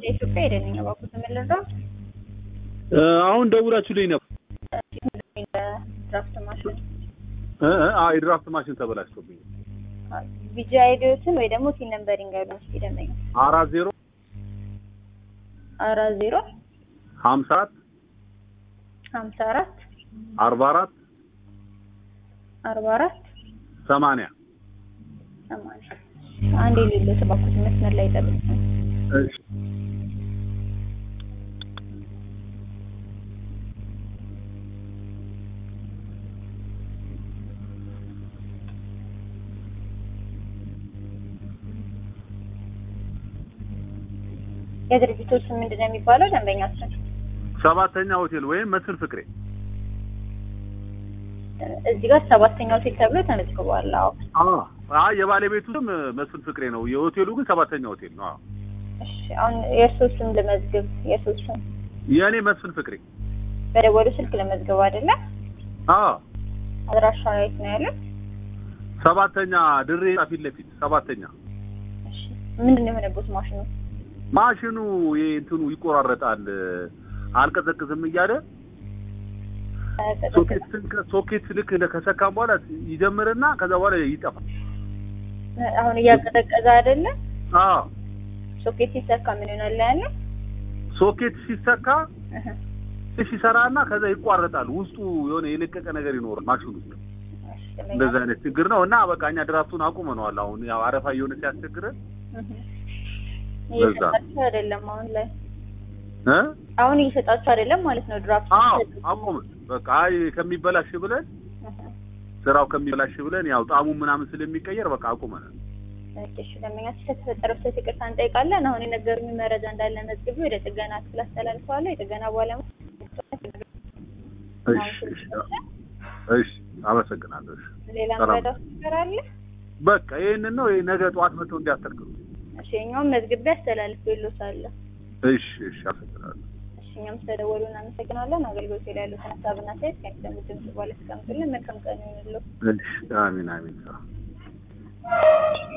ኢትዮጵያ ሄደን እባክዎት የምንረዳው አሁን ደውላችሁልኝ ነበር። ድራፍት ማሽን እ እ አዎ የድራፍት ማሽን ተበላሽቶብኝ ቢጂ አይዲዎትን ወይ ደግሞ ቲን ነምበር ይንገሩን እስኪ ደንበኛ አራት ዜሮ አራት ዜሮ ሀምሳ አራት ሀምሳ አራት አርባ አራት አርባ አራት ሰማንያ ሰማንያ አንድ የሌለው እባክዎት መስመር ላይ ጠብቁኝ። እሺ የድርጅቶች ስም ምንድን ነው የሚባለው? ደንበኛ ስም ሰባተኛ ሆቴል ወይም መስፍን ፍቅሬ እዚህ ጋር ሰባተኛ ሆቴል ተብሎ ተመዝግቧል። አዎ አዎ አይ የባለቤቱ ስም መስፍን ፍቅሬ ነው። የሆቴሉ ግን ሰባተኛ ሆቴል ነው። አዎ እሺ አሁን የእርስዎ ስም ልመዝግብ። የእርስዎ ስም የእኔ መስፍን ፍቅሬ በደወሉ ስልክ ልመዝግብ አይደለ? አዎ አድራሻ የት ነው ያለው? ሰባተኛ ድሬ ፊት ለፊት ሰባተኛ እሺ ምንድን ነው የሆነበት ማሽኑ? ማሽኑ ይሄ እንትኑ ይቆራረጣል አልቀዘቅዝም እያለ ሶኬት ስንከ- ሶኬት ልክ እንደ ከሰካም በኋላ ይጀምርና ከዛ በኋላ ይጠፋል። አሁን እያቀዘቀዘ አይደለ? አዎ ሶኬት ሲሰካ ምን ይሆናል ያለው? ሶኬት ሲሰካ እህ እሺ ይሰራና ከዛ ይቋረጣል። ውስጡ የሆነ የለቀቀ ነገር ይኖራል ማሽኑ ውስጥ። እሺ እንደዛ አይነት ችግር ነው እና በቃ እኛ ድራፍቱን አቁመነዋል። አሁን ያው አረፋ እየሆነ ሲያስቸግረን እህ በዛ። እየሰጣችሁ አይደለም አሁን ላይ እ አሁን እየሰጣችሁ አይደለም ማለት ነው ድራፍት አዎ አቁመን በቃ አይ ከሚበላሽ ብለን እህ ስራው ከሚበላሽ ብለን ያው ጣሙ ምናምን ስለሚቀየር በቃ አቁመናል። እሺ ደንበኛ ስለተፈጠረው ስህተት ይቅርታ እንጠይቃለን። አሁን የነገሩኝ መረጃ እንዳለ መዝግቢ ወደ ጥገና ክፍል አስተላልፈዋለሁ። የጥገና ባለሙያ እሺ እሺ እሺ አመሰግናለሁ። እሺ ሌላ ሰላም። መረዳት ነገር አለ? በቃ ይሄንን ነው ይሄ ነገ ጠዋት መጥተው እንዲያስተካክሉ። እሺ እኛውም መዝግቤ አስተላልፌልዎታለሁ። እሺ እሺ አመሰግናለሁ። እሺ እኛም ስለደወሉ እናመሰግናለን። አገልግሎት ላይ ያሉትን ሀሳብና አስተያየት ከሚሰሙት ድምጽ በኋላ አስቀምጡልን። መልካም ቀን ይሁንልዎ። እሺ አሚን አሚን።